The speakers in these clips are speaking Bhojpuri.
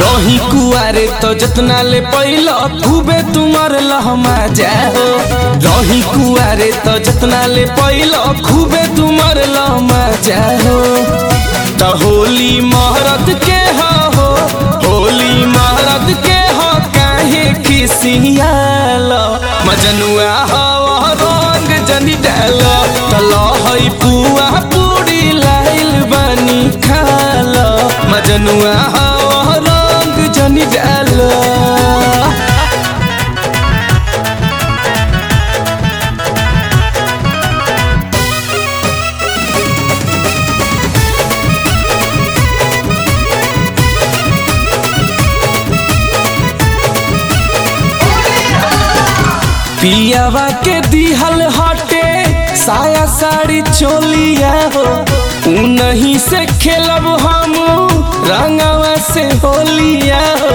रही कुआरे तो जतना ले पैल खूबे तुमर लहमा जाओ रही कुआरे तो जतना ले पैल खूबे तुमर लहमा जाओ तो होली महरत के हो होली महरत के हो काहे खिसियाल मजनुआ हो रंग जनी डाल तलो है पुआ पूरी लाइल बनी खाल मजनुआ हो रंग जनी डाल पियावा के दिहल हटे साया साड़ी चोलिया हो उनही से खेलब हम रंगवा से होलिया हो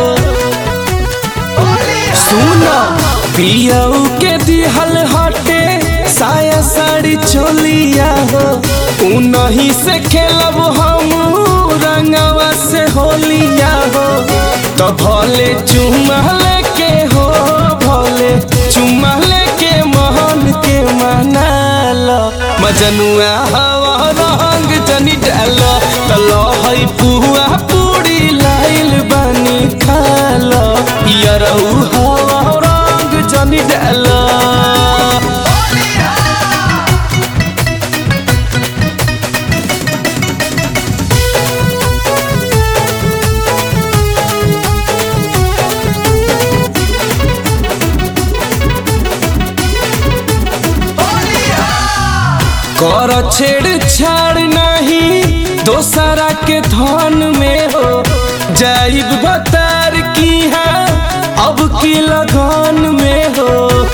सुनो पियाऊ के दिहल हटे साया साड़ी चोलिया हो उनही से खेलब हम रंगवा से होलिया हो तो भले चुमा लेके हो भले चुमा लेके मोहन के मनाल मजनुआ हवा रंग जनी डाल तलो है पुआ पूरी लाइल बनी खाल यरऊ हवा रंग जनी डाल कर छेड़ छाड़ नहीं दोसरा के धन में हो जाइब बतार की है अब की लगन में हो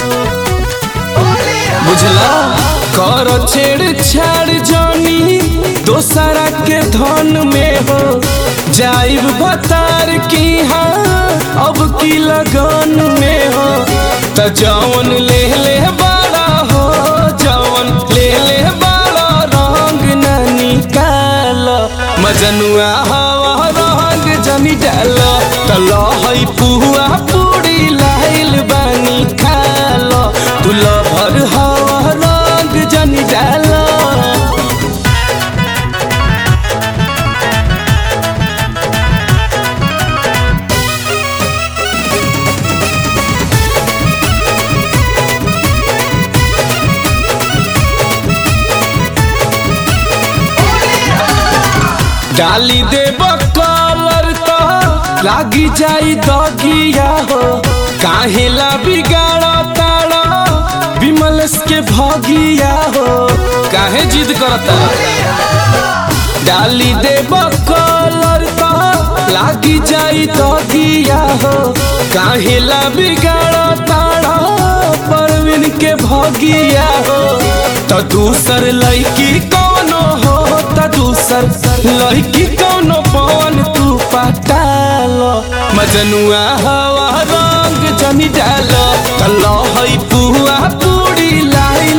बुझला कर छेड़ छाड़ जानी दोसरा के धन में हो जाइब बतार की है अब की लगन में हो त जौन ले ले बड़ा हो जौन ले ले बड़ा रंग न निकाल मजनुआ हवा रंग जनी डाल तल है पुआ पूरी लाइल बनी खाल तुल भर हवा रंग जनी डाल डाली देब कलर तो लागी जाई दगिया हो काहे ला बिगाड़ ताड़ा विमलेश के भगिया हो काहे जिद करता डाली देब कलर तो लागी जाई दगिया हो काहे ला बिगाड़ ताड़ा परवीन के भगिया हो तो दूसर लड़की कौनो हो त दूसर लड़की कौनो पवन तू पटाल मजनुआ हवा रंग जनी डाल तल है पुआ पूरी लाई